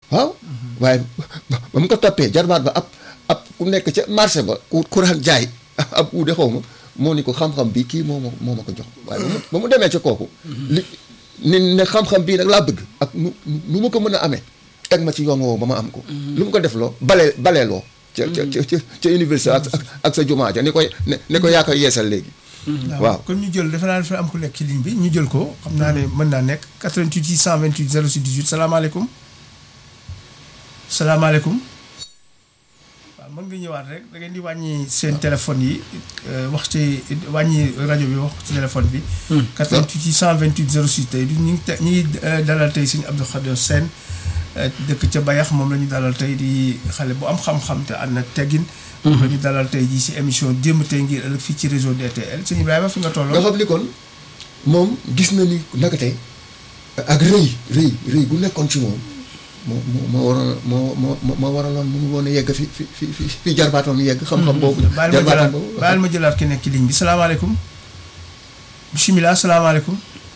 waaw waaye ba mu ko toppee jarbaat ba ab ab ku nekk ca marché ba ku kuraan jaay ab uude xaw ma moo ni ko xam-xam bi kii moo ma moo ma ko jox waaye ba mu ba mu demee ca kooku li ni ne xam-xam bii nag laa bëgg ak nu nu ma ko mën a amee teg ma ci yoon woowu ba ma am ko lu mu ko def loo balee baleeloo ca ca ca ca université ak ak sa jumaa ja ni koy ne ne ko yaa koy yeesal léegi waaw kon ñu jël defe naa dafa am ku nekk ci ligne bi ñu jël ko xam naa ne mën naa nekk 88 628 06 18 salaamaaleykum salaamaaleykum waaw mën nga ñëwaat rek da ngeen di wàññi seen téléphone yi wax ci wàññi rajo bi wax ci téléphone bi. 88 628 06 tey du ñu ngi te ñu ngi dalal tey sëñ Abdou Khadir Sène dëkk ca Bayax moom la ñu dalal tey di xale bu am xam-xam te ànd ak teggin. moom la ñu dalal tey jii si émission démb tey ngir ëllëg fii ci réseau DTL sëñ Ibrahima fi nga tolloo. nga xam ni kon moom gis na ni naka tey ak rëy rëy rëy bu nekkoon ci moom moo moo moo waroon moo moo moo waraloon mënu woon a yegg fi fi fi fi fi jarbaatam yegg. xam-xam boobu baal ma jëlaat baal ma jëlaat ki nekk ci ligne bi salaamaaleykum bisimilah salaamaaleykum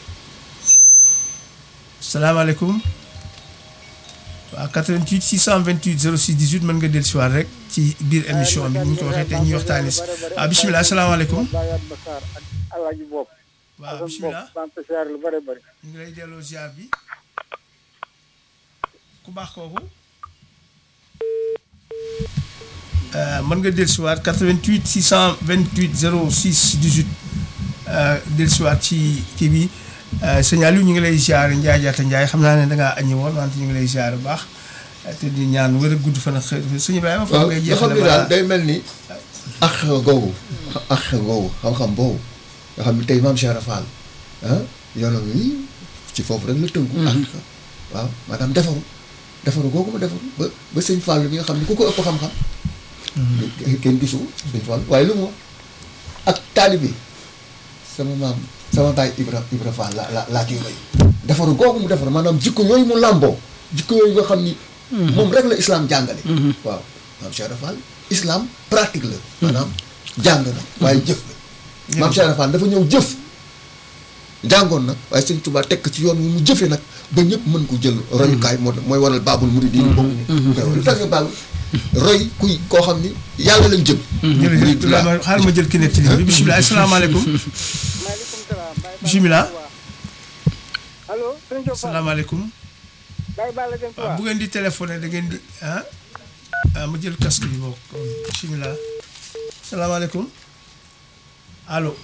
salaamaaleykum waaw 88 628 06 18 mën nga dellusiwaat rek ci biir émission bi ni ñu ko waxee te ñuy waxtaanee si ah bisimilah salaamaaleykum. waaw bisimilah ñu ngi lay delloo ziar bi ku baax kooku. mën nga dellusiwaat 88 628 06 18 dellusiwaat ci kii bi sëñ Aliou ñu ngi lay ziar Ndiaye Diatta Ndiaye xam naa ne da ngaa aññi woon wante ñu ngi lay ziar bu baax te di ñaan wër a gudd fan ak xëy sëñ Ibrahima. waaw nga xam ni daal day mel ni. ak googu ak googu xam-xam boobu nga xam ni tey maam Cheikh Fall ah yoonam wi ci foofu rek la tënku. ak waaw maanaam defaru defaru googu ma defaru ba ba sëñ Fall bi nga xam ni ku ko ëpp xam-xam. kenn gisu sëñ Fall waaye lu mu wax ak taalibe sama maam sama baay Ibra Ibra Fall la la laa ciy roy defaru googu mu defaru maanaam jikko yooyu mu làmboo jikko yooyu nga xam ni. moom rek la islam jàngale. waaw maam Cheikh Fall islam pratique la. maanaam jàng na waaye jëf la. maam Cheikh Fall dafa ñëw jëf. jàngoon nag waaye sëñ Tuubaa tekk ci yoon wi mu jëfee nag ba ñëpp mën ko jël royukaay moo mooy waral baabul muridiin bokk ni lu tax nga baal roy kuy koo xam ni yàlla lañ jëm jërëjëf xaaral ma jël ki nekk ci ligne bi bisimilah asalaamaaleykum maaleykum salaam. bisimilah. allo. sëñ Diop Fall salaamaaleykum. Baye Balla Dieng waaw bu ngeen di téléphoné da ngeen di ah ah ma jël casque bi bokk bisimilah. salaamaaleykum allo.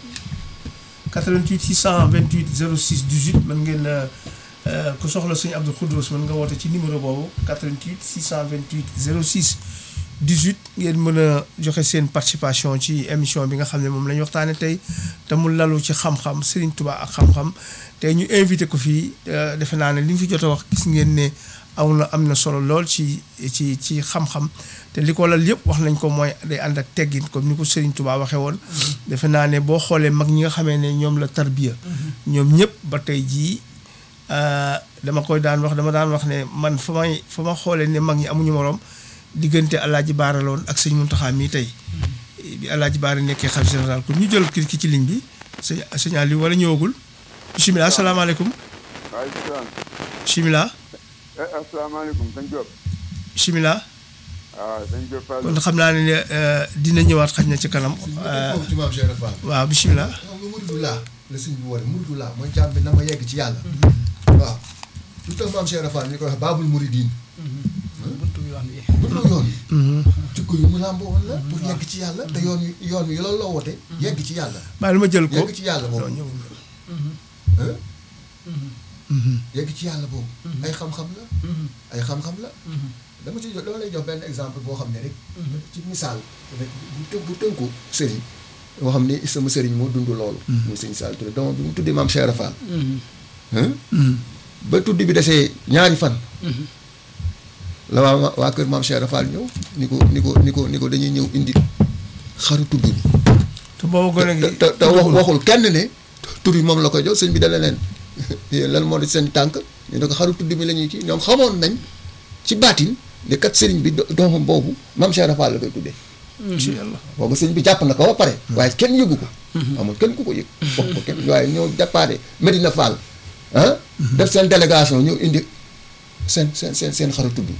88 628 06 18 mën ngeen ku soxla sëñ Abdou Khoudous mën nga woote ci numéro boobu 88 628 06 18 ngeen mën a joxe seen participation ci émission bi nga xam ne moom la ñu waxtaanee tey te mu lalu ci xam-xam Serigne Touba ak xam-xam tey ñu invité ko fii defe naa ne li ñu fi jot a wax gis ngeen ne aw na am na solo lool ci ci ci xam-xam te li ko lal yëpp wax nañ ko mooy day ànd ak teggin comme ni ko Serigne Touba waxee woon. defe naa ne boo xoolee mag ñi nga xamee ne ñoom la tarbiya ñoom ñëpp ba tey jii dama koy daan wax dama daan wax ne man fa may fa ma xoolee ne mag ñi amuñu morom diggante Alaaji Baara loon ak sëñ Muntaxa mii tey bi Alaaji Baara nekkee xalifa général kon ñu jël ki ki ci ligne bi sëñ sëñ Aliou wala ñëwagul bisimilah asalaamaaleykum. waaleykum salaam. bisimilah. asalaamaaleykum sëñ Diop. bisimilah. waaw sëñ Diop Fall. kon xam naa ne dina ñëwaat xaj na ci kanam. ci maam Cheikh Fall waaw bisimilah. xam nga muridu laa la sëñ bi woote muridu laa mooy jàmm bi na ma yegg ci yàlla waaw lu tax maam Cheikh Fall ñu koy wax baabul muridiin buntu yoon yi jikko yu mu làmboo woon la pour yegg ci yàlla te yoon wi yoon wi loolu la woote yegg ci yàlla maa ma jël ko yegg ci yàlla boobu ñëwul yegg ci yàlla boobu ay xam-xam la ay xam-xam la dama ci jox dama lay jox benn exemple boo xam ne rek ci misaal rek bu të bu tënku sëriñ boo xam ne sama sëriñ moo dund loolu muy sëñ Sall Touré doomam bi mu tuddee maam Cheikh Fall ba tuddi bi desee ñaari fan la waa waa kër maam Cheikh Fall ñëw ni ko ni ko ni ko ni ko dañuy ñëw indi xaru tudd bi te boobu gone gi te te wax waxul kenn ne tur yi moom la koy jox sëñ bi dana leen lan moo di seen tànk ñu ne ko xaru tudd mi la ñuy ci ñoom xamoon nañ ci baatin ne kat sëriñ bi doomam boobu maam Cheikh Fall la koy tuddee incha allah boobu sëñ bi jàpp na ko ba pare waaye kenn yëgu ko amul kenn ku ko yëg wax ko kenn waaye ñëw jàppaade Medina Fall ah def seen délégation ñëw indi seen seen seen seen xaru tudd